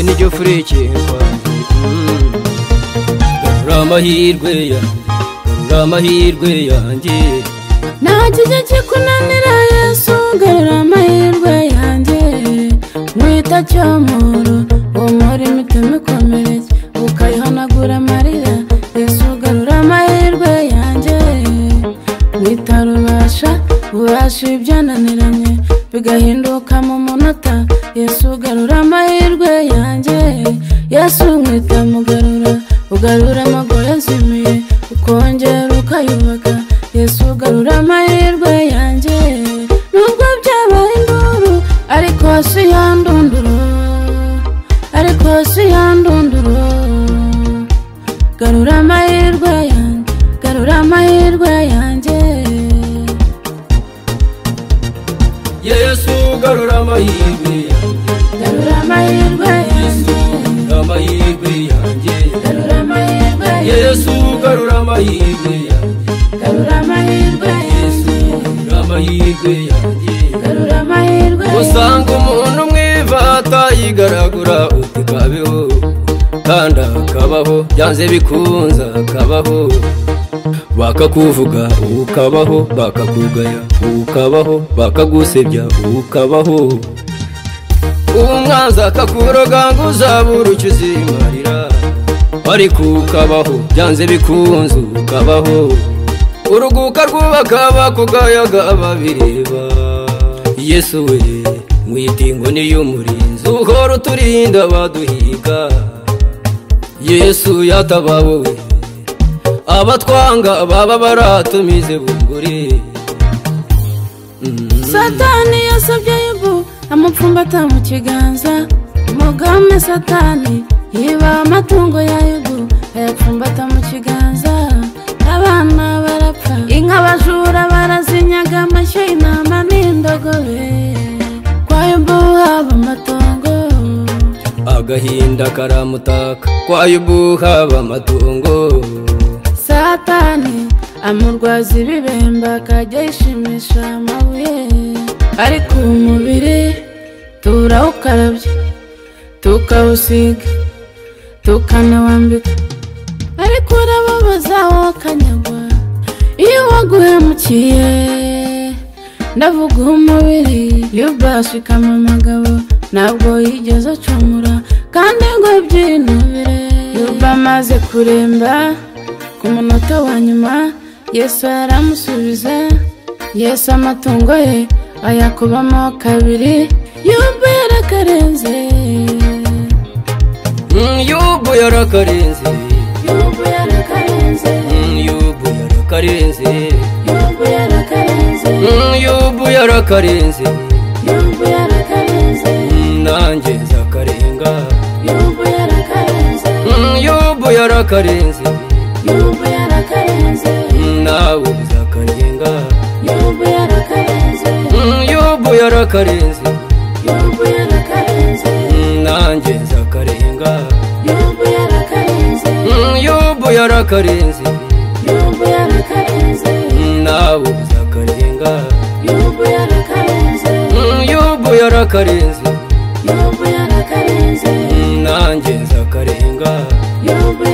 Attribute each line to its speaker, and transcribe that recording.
Speaker 1: nijyo fureke garura amahirwe yanjye garura amahirwe yanjye
Speaker 2: nta kijya kikunanira yesu garura amahirwe yanjye nkwita cyomoro uwo mwari imitima ikomereye ukayihanagura amarira yesu garura amahirwe yanjye nkwita rubasha ubasha ibyananiranye bigahinduka mu munota yesu garura amahirwe yanjye yesu nkwita mugarura ugarura amago yazimiye ukongera ukayubaka yesu ugarura amahirwe yanjye nubwo byabaye induru ariko si yandunduru ariko si yandunduru garura amahirwe yanjye garura amahirwe yanjye
Speaker 1: yesu garura amahirwe yanjye
Speaker 2: garura amahirwe yanjye
Speaker 1: garura amahirwe yanjye
Speaker 2: garura amahirwe yanjye
Speaker 1: yesu garura amahirwe yanjye
Speaker 2: garura amahirwe yanjye
Speaker 1: garura amahirwe yanjye
Speaker 2: garura amahirwe yanjye
Speaker 1: usanga umuntu mwivata yigaragura utikabeho kandi akabaho byanze bikunze akabaho bakakuvuga ukabaho bakakugaya ukabaho bakagusebya ukabaho umwanzi akakuroga ngo uzabure icyo uzimarira ariko ukabaho byanze bikunze ukabaho uruguka rwubaka bakugaya babireba yesu we mwita inkoni y'umurinzi uhora uturinda baduhiga yesu yatabawe abatwanga baba baratumize bunguri
Speaker 2: satani yasabye yubu amupfumbata mu kiganza umugame satani yiba amatungo ya yubu ayapfumbata mu kiganza abana barapfa inka bajura barazinyaga amashyo intama n'indogobe kwa yubu haba amatongo
Speaker 1: agahinda karamutaka kwayo haba amatungo
Speaker 2: satani amurwaza ibibemba akajya yishimisha amabuye ariko umubiri turawukarabya tukawusiga tukanawambika ariko urababaza wakanyagwa iyo waguhemukiye ndavuga umubiri iyo bwashikama amagabo ntabwo yigeze acumura kandi ngo byinubire iyo bamaze kuremba ku munota wa nyuma yesu aramusubiza yesu amatungo ye ayakubamo kabiri yumva yarakarenze
Speaker 1: Mm, yubu yarakarenze
Speaker 2: yumva yarakarenze
Speaker 1: Mm, yubu yarakarenze
Speaker 2: yumva yarakarenze
Speaker 1: Mm, yubu yarakarenze
Speaker 2: yumva yarakarenze
Speaker 1: Mm, nanjye nzakarenga
Speaker 2: yumva yarakarenze
Speaker 1: Mm, yubu yarakarenze
Speaker 2: yumva yarakarenze
Speaker 1: Mm, nawe uzakarenga
Speaker 2: yumva yarakarenze
Speaker 1: Mm, yubu yarakarenze
Speaker 2: yumva yarakarenze
Speaker 1: Mm, nanjye nzakarenga
Speaker 2: yumva yarakarenze
Speaker 1: Mm, yubu yarakarenze
Speaker 2: yumva yarakarenze
Speaker 1: Mm, nawe uzakarenga
Speaker 2: yubu yarakarenze
Speaker 1: Mm, yubu yarakarenze
Speaker 2: yubu yarakarenze
Speaker 1: Mm, nanjye nzakarenga
Speaker 2: yubu